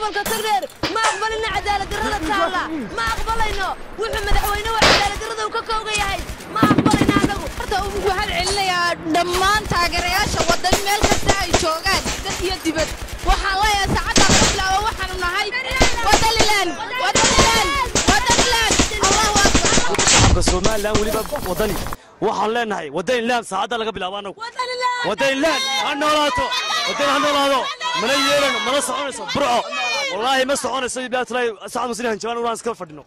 gobolka tagdheer ma aqbalina cadaaladdarrada taalla ma aqbalayno wuxuu madaxweyne waa cadaaladdarrada uu ka kooga yahay ma aqbalayno annagu horta ugu waxaan celinayaa dhammaan taageerayaasha waddan meel kasta ay joogaan dad iyo dibad waxaan leeyahay saacadda laga bilaabo waxaanu nahay wadanilan wadanilan wadanilan allahu akbar shacabka somalilan weliba wadani waxaan leenahay wadani laan saacadda laga bilaabo annagu wadani laan ha noolaato wadani ha noolaado mana yeelano mana soconayso burco wallaahi ma soconayso bilaatulaahi sacad muslihan jawaan uraan iska fadhino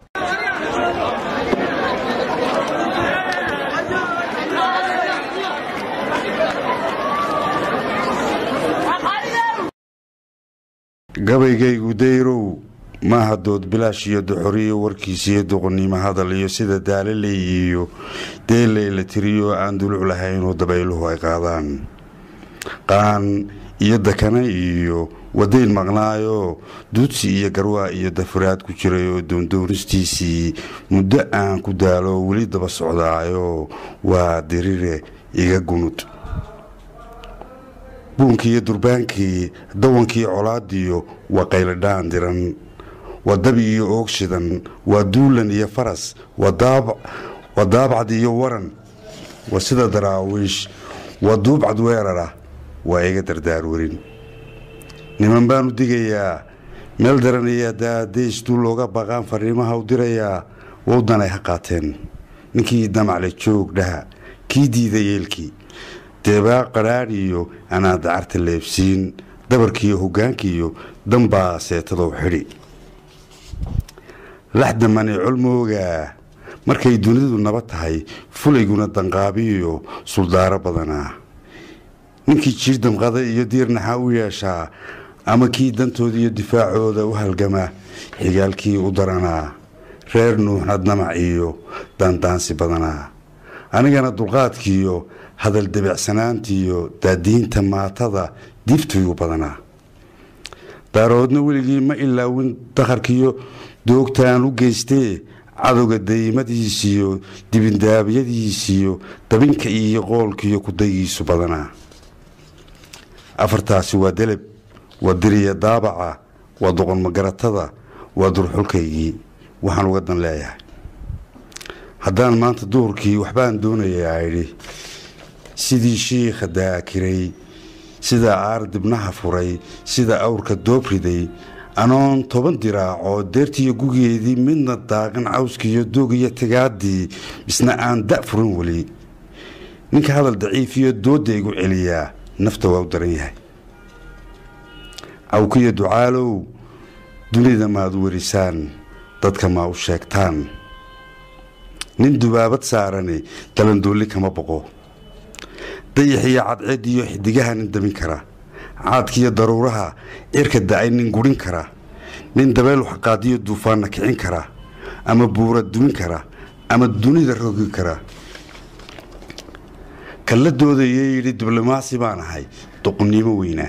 gabaygaygu dayrow maaha dood bilaash iyo doxoriyo warkiisiyo doqonnimo hadal iyo sida daalaley iyo deeley la tiriyo aan duluc lahaynoo dabayluhu ay qaadaan qaan iyo dakana iyo wadayn maqnaayo duudsi iyo garwaa iyo dafuraad ku jiray oo doondoonistiisii muddo aan ku daalo weli daba socdaayo waa dirire iga gunud buunkii iyo durbaankii dawankii colaadiyo waa qayladhaan diran waa dabi iyo oogshidan waa duulan iyo faras waa daabcad iyo waran waa sida daraawiish waa duubcad weerara waa iga dardaar werin niman baan u digayaa meel daranayaa daadays duu looga baqaan fariimaha u dirayaa wowdanay ha qaateen ninkii damacle joog dhaha kii diida yeelkii deebaa qadhaadh iyo anaa dacarta leebsiin dabarkiiyo hoggaankiiyo danbaa seetadow xidhi laxdamane colmoogaa markay dunidu naba tahay fulayguna danqaabiyo suldaaro badanaa ninkii jiir damqada iyo diirnaxa u yeeshaa ama kii dantooda iyo difaacooda u halgama xigaalkii u daranaa reer nuuxnad namac iyo daandaansi badanaa anigana dulqaadkiiyo hadal debeecsanaantiiyo daadiinta maatada diiftaygu badanaa daaroodna weligii ma ilaawin dakharkiiyo doogtaan u geystee cadowga daymadiisiyo dibindaabyadiisiyo dabinka iyo qoolkiiyo kudayiisu badanaa afartaasi waa deleb waa diriya daabaca waa doqon magaratada waa durxulkaygii waxaan uga dan leeyahay haddaan maanta duhurkii waxbaan doonayaa idhi sidii shiikha daakiray sida aar dibnaha furay sida awrka doob riday anoon toban diraacoo deertiiyo gugeedii midna daaqin cawskiiyo doogiyo tigaadii misna aan da furin weli ninka hadal daciifiyo doodda igu celiyaa nafta waa u daran yahay cawkiyo ducaalow dunida maad werisaan dadka maa u sheegtaan nin dubaabad saarani dalandoolli kama boqo dayaxiyo cadceed iyo xidigaha nin damin kara caadkiiyo daruuraha cirka da-ay nin gurin kara nin dabeyl waxqaadiyo duufaanna kicin kara ama buura dumin kara ama dunida rogi kara kalla doodayee yidhi diblomaasi baan ahay doqonnimo weynaa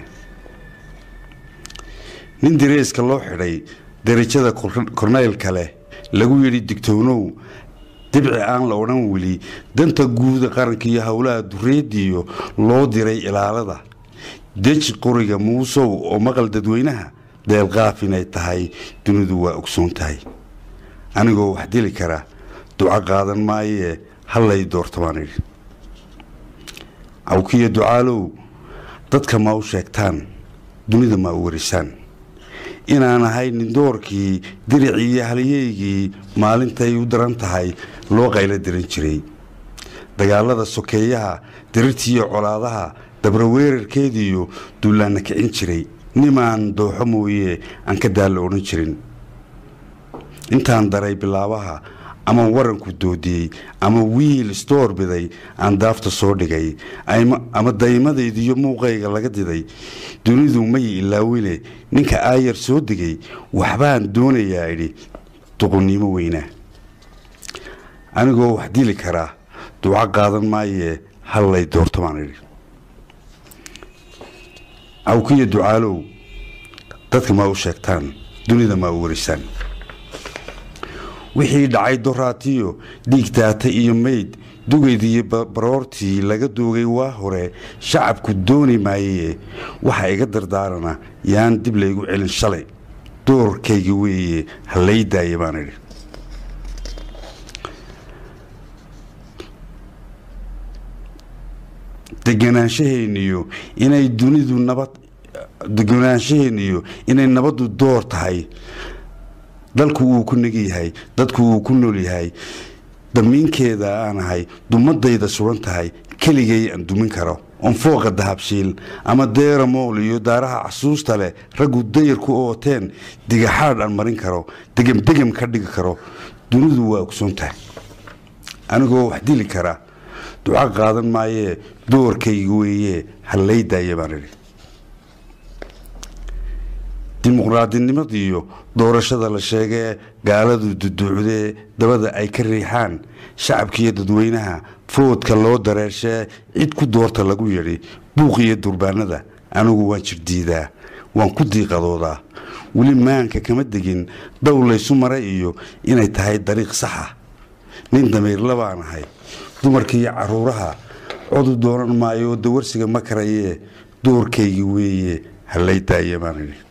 nin direeska loo xidhay darajada korneylka leh lagu yidhi digtoonow dibci aan la odhan weli danta guuda qaranka iyo howlaha dureediyo loo diray ilaalada deji qoriga muusow oo maqal dadweynaha deelqaaf inay tahay dunidu waa ogsoon tahay anigoo wax dili kara duco qaadan maayee hallay doorto baan idhi cawkiyo ducaalow dadka ma u sheegtaan dunida ma u warisaan inaan ahay nindoorkii diricii iyo halyeygii maalintay u daran tahay loo qaylo diran jiray dagaalada sokeeyaha dirirtiiyo colaadaha dabraweerarkeediiyo duulaanna kicin jiray nimaan dooxo mooye aan ka daalla odhan jirin intaan daray bilaabaha ama waranku doodiyey ama wiil isdoorbiday aan daafta soo dhigay ama daymadaydiiyo muuqayga laga diday dunidu may ilaawine ninka aayar soo degay waxbaan doonayaa idhi duqonnimo weynaa anigoo wax dili karaa duco qaadan maayee hallay doorto baan idhi cawkiyo ducaalow dadka ma u sheegtaan dunida ma u warisaan wixii dhacay doraatiyo dhiig daata iyo mayd dugeydii baroortii laga doogay waa hore shacabku dooni maayee waxa iga dardaarana yaan dib laygu celin shalay doorkayga weeye ha lay daaya baan idhi deganaanshaheeniyo inay dunidu nabad deganaanshaheeniyo inay nabaddu door tahay dalku uu ku neg yahay dadku uu ku nool yahay damiinkeeda aan ahay dumadayda sugan tahay keligay aan dumin karo on fooqa dahabshiil ama deera mool iyo daaraha casuusta leh raggu dayar ku ooteen digaxaadh aan marin karo degemdegem ka dhigi karo dunidu waa ogsoon tahay anigoo wax dili kara duca qaadan maayee doorkayga weeye hallay daaya baan idhi dimuqraadinimadiiyo doorashada la sheegee gaaladu duduucdee dabada ay ka riixaan shacabkiiyo dadweynaha foodka loo dareershee cid ku doorta lagu yidhi buuqiyo durbaanada anigu waan jirdiidaa waan ku diiqadoodaa weli maanka kama degin dow laysu maray iyo inay tahay dariiq saxa nin damiirla baan ahay dumarkiiyo caruuraha codu doonan maayo oo dawarsiga ma karayee doorkaygi weeye hallay daaya baan idhi